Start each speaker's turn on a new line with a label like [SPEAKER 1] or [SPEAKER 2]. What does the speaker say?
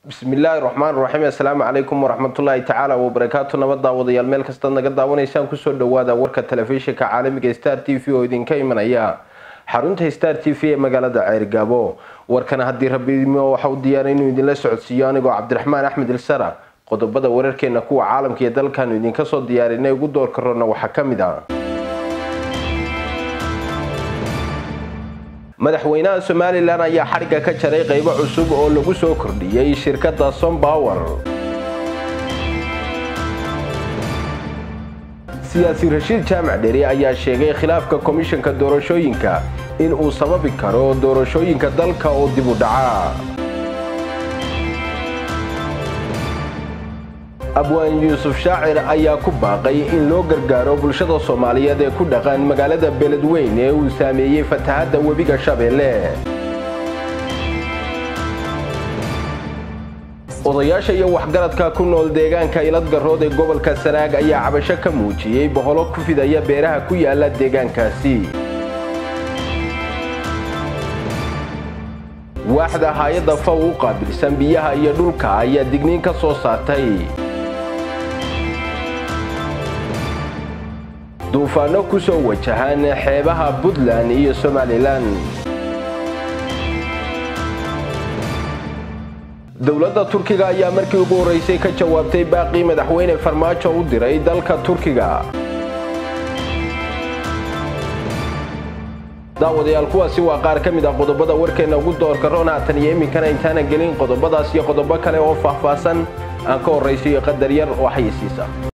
[SPEAKER 1] bismillaahi raxmaan raxiim assalaamu calaykum waraxmatullaahi tacaala wabarakaatu nabad daawadayaal meel kastaad naga daawanaysaan kusoo dhawaada warka telefishinka caalamiga star t v oo idinka imanaya xarunta star t v ee magaalada ceergaabo warkana haddii rabiimo waxa u diyaaray inuu idinla socodsiiyo anigoo cabdiraxmaan axmed ilsara qodobada wararkeena kuwa caalamka iyo dalkaanu idinka soo diyaarinay ugu doorka roona waxaa ka mid ah madaxweynaha somalilan ayaa xadhigga ka jaray qaybo cusub oo lagu soo kordhiyey shirkadda sombower siyaasi rashiid jaamac dheri ayaa sheegay khilaafka komishanka doorashooyinka in uu sababi karo doorashooyinka dalka oo dib u dhaca abwaan yuusuf shaacir ayaa ku baaqay in loo gargaaro bulshada soomaaliyeed ee ku dhaqan magaalada beledweyn ee uu saameeyey fatahadda webiga shabeelle odayaasha iyo waxgaradka ku nool deegaanka iladgarood ee gobolka sanaag ayaa cabasho ka muujiyey boholo ku fidaya beeraha ku yaala deegaankaasi waaxda hay-adda faw u qaabilsan biyaha iyo dhulka ayaa digniin ka soo saartay duufaano ku soo wajahan xeebaha puntland iyo somalilan dowladda turkiga ayaa markii ugu horreysay ka jawaabtay baaqii madaxweyne farmaajo u diray dalka turkiga daawadayaal kuwaasi waa qaar ka mid ah qodobada warkeenna ugu doorka roon haatan iyo iminkana intaanan gelin qodobadaas iyo qodobo kale oo faahfaahsan aan ka horraysiyo qadar yar oo xayisiisa